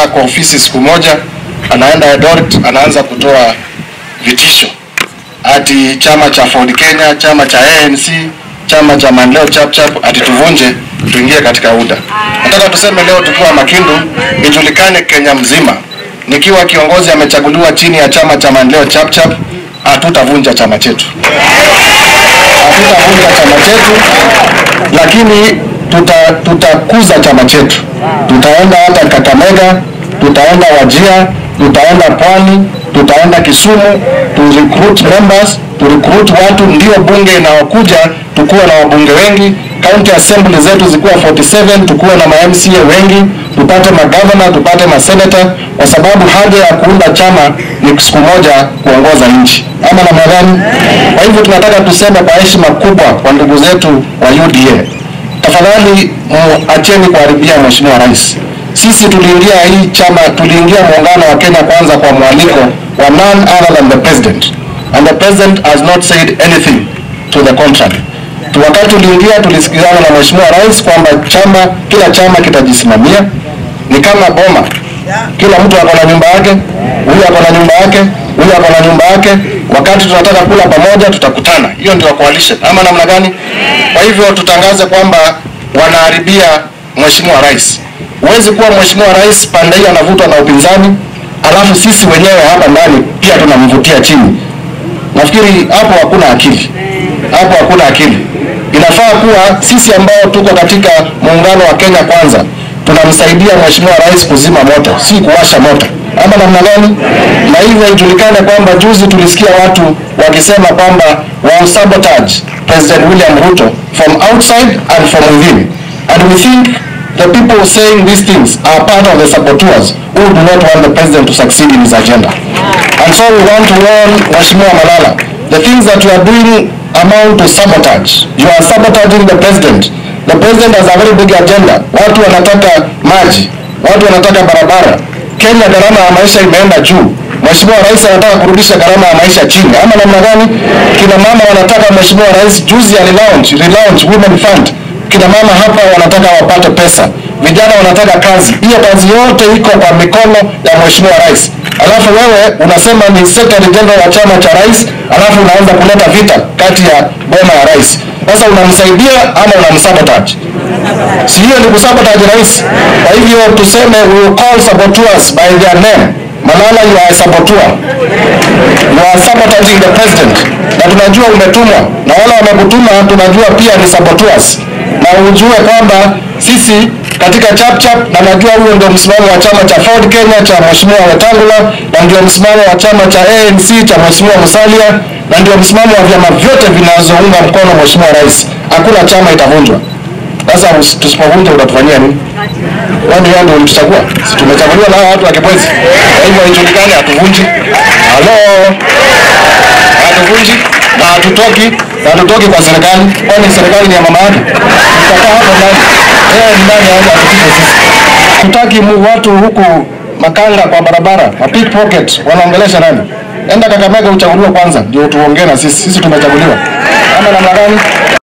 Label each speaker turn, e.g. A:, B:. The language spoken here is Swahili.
A: anakaa kwa ofisi siku moja, anaenda Eldoret, anaanza kutoa vitisho ati chama cha Ford Kenya, chama cha ANC, chama cha Maendeleo chap chap, ati tuvunje tuingie katika UDA. Nataka tuseme leo tukiwa Makindu, ijulikane Kenya mzima, nikiwa kiongozi amechaguliwa chini ya chama cha Maendeleo chap chap, hatutavunja chama chetu, hatutavunja chama chetu, lakini tuta tutakuza chama chetu. Tutaenda hata Kakamega, tutaenda Wajia, tutaenda Pwani, tutaenda Kisumu, tu recruit members, tu recruit watu, ndio bunge inaokuja tukuwe na wabunge wengi, county assembly zetu zikuwa 47, tukuwe na ma MCA wengi, tupate magavana, tupate masenata, kwa sababu haja ya kuunda chama ni siku moja kuongoza nchi, ama namna gani? Kwa hivyo tunataka tuseme kwa heshima kubwa kwa ndugu zetu wa UDA, tafadhali mu- acheni kuharibia Mheshimiwa Rais. Sisi tuliingia hii chama, tuliingia muungano wa Kenya Kwanza kwa mwaliko wa none other than the president and the president has not said anything to the contrary. Tu- Wakati tuliingia tulisikizana na Mheshimiwa Rais kwamba chama, kila chama kitajisimamia, ni kama boma, kila mtu ako na nyumba yake, huyu ako na nyumba yake, huyu ako na nyumba yake. Wakati tunataka kula pamoja, tutakutana. Hiyo ndio coalition, ama namna gani? Kwa hivyo tutangaze kwamba wanaharibia Mheshimiwa Rais. Huwezi kuwa Mheshimiwa Rais pande hii anavutwa na upinzani, alafu sisi wenyewe hapa ndani pia tunamvutia chini. Nafikiri hapo hakuna akili, hapo hakuna akili. Inafaa kuwa sisi ambao tuko katika muungano wa Kenya Kwanza tunamsaidia Mheshimiwa Rais kuzima moto, si kuwasha moto, ama namna gani? Na hivyo ijulikane kwamba juzi tulisikia watu wakisema kwamba wa sabotage President William Ruto from outside and from within and we think the people saying these things are part of the saboteurs who do not want the president to succeed in his agenda. And so we want to warn Mheshimiwa Malala, the things that you are doing amount to sabotage. You are sabotaging the president. The president has a very big agenda. Watu wanataka maji, watu wanataka barabara. Kenya gharama ya maisha imeenda juu. Mheshimiwa Rais anataka kurudisha gharama ya maisha chini, ama namna gani? Kina mama wanataka Mheshimiwa Rais juzi alilaunch, relaunch Women Fund kina mama hapa wanataka wapate pesa, vijana wanataka kazi. Hiyo kazi yote iko kwa mikono ya mheshimiwa rais, alafu wewe unasema ni secretary general wa chama cha rais, alafu unaanza kuleta vita kati ya boma ya rais. Sasa unamsaidia ama unamsabotage? Si hiyo ni kusabotage rais? Kwa hivyo tuseme we will call saboteurs by their name. Malala, you are a saboteur. You are sabotaging the president, na tunajua umetumwa, na wale wamekutuma tunajua pia ni saboteurs na ujue kwamba sisi katika chapchap na najua huo ndio msimamo wa chama cha Ford Kenya cha Mheshimiwa Wetangula na ndio msimamo wa chama cha ANC cha Mheshimiwa Musalia na ndio msimamo wa vyama vyote vinazounga mkono Mheshimiwa Rais. Hakuna chama itavunjwa. Sasa usi- tusipovunja utatufanyia nini? Kwani wewe ndio ulituchagua? Si tumechaguliwa na hao watu wa Kibwezi. Kwa hivyo ijulikane hatuvunji. Halo hatuvunji na hatutoki na hatutoki kwa serikali, kwani serikali ni ya mama yake. Tutakaa hapo ndani, yeye ni ndani aje atupige sisi. Tutaki mu- watu huku makanga kwa barabara, ma pickpocket wanaongelesha nani? Enda Kakamega uchaguliwe kwanza, ndio tuongee na sisi. Sisi tumechaguliwa ama namna gani?